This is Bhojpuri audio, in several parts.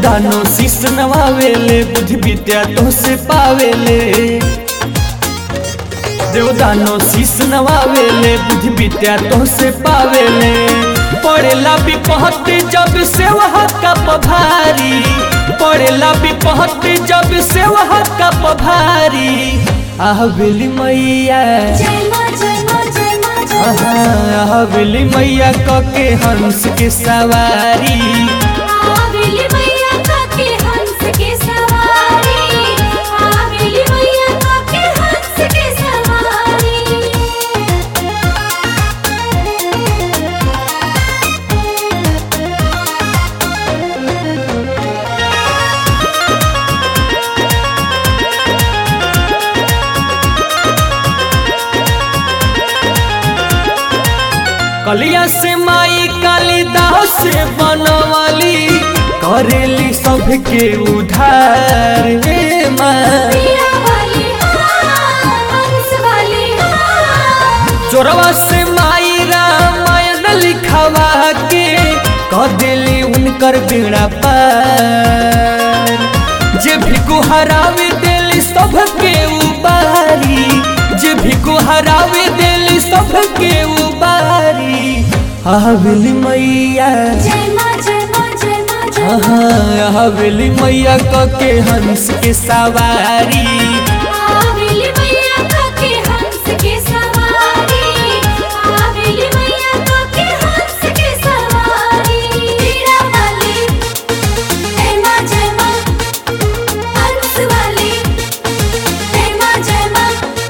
देवदानो शीश नवावेले बुद्धि विद्या तो से पावेले देवदानो शीश नवावेले बुद्धि विद्या तो से पावेले पड़ेला विपहत जब से वह का पभारी पड़ेला विपहत जब से वह का पभारी आहबेली मैया जय माँ जय माँ जय माँ जय माँ आहबेली मैया कके हंस के सवारी आवेली मैया काके हंस के सवारी आवेली मैया काके हंस के सवारी कलिया से माई कालिदास से बनवाली करेली सबके उधार हे माँ मीरा वाली हाँ, हंस वाली हाँ। चोरवा से माई रामायण लिखवा के कह दिली उनकर बेड़ा पार जे भिको हरावे दिली सबके उबारी जे भिको हरावे दिली सबके उबारी हवेली मैया जय माँ जय माँ जय माँ जय माँ हवेली मैया कके हंस के सवारी आवेली मैया काके हंस के सवारी आवेली मैया काके हंस के सवारी मीरा वाली जय माँ जय माँ हंस वाली जय माँ जय माँ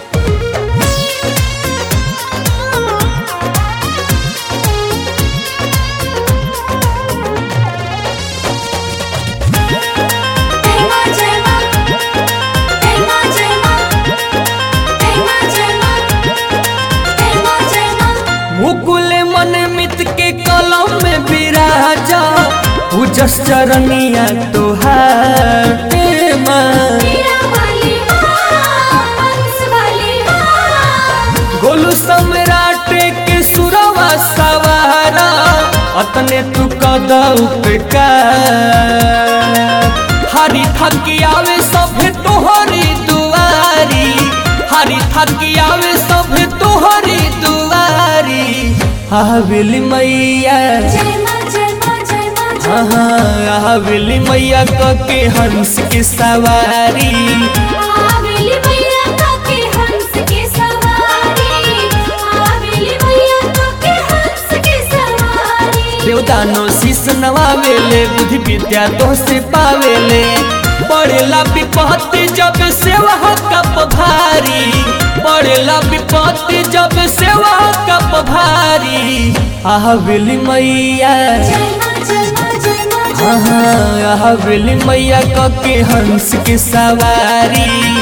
जय माँ जय माँ जय माँ जय माँ जय माँ जय माँ जय माँ जय माँ मुकुल मन मित के कलम में विराजा पूजस चरनिया तोहार हे माँ मीरा वाली हाँ, हंस वाली हाँ। गोलू सम्राट के सुरवा सवारा अतने तू कद उपकार हरी थकी आवे सभे तोहरी दुआरी हरी थकी आवे सभे तोहरी दुआरी हवेली मैया जय माँ जय माँ जय माँ जय माँ। हवेली मैया कके हंस के सवारी आवेली मैया काके हंस के सवारी आवेली मैया काके हंस के सवारी देवदानो शीश नवावेले बुद्धि विद्या तो से पावेले पड़ेला विपत्ति जब सेवा कप भारी पड़ेला विपत्ति जब सेवा कप भारी हवेली मैया जय माँ जय माँ जय माँ जय माँ। हवेली मैया कके हंस के सवारी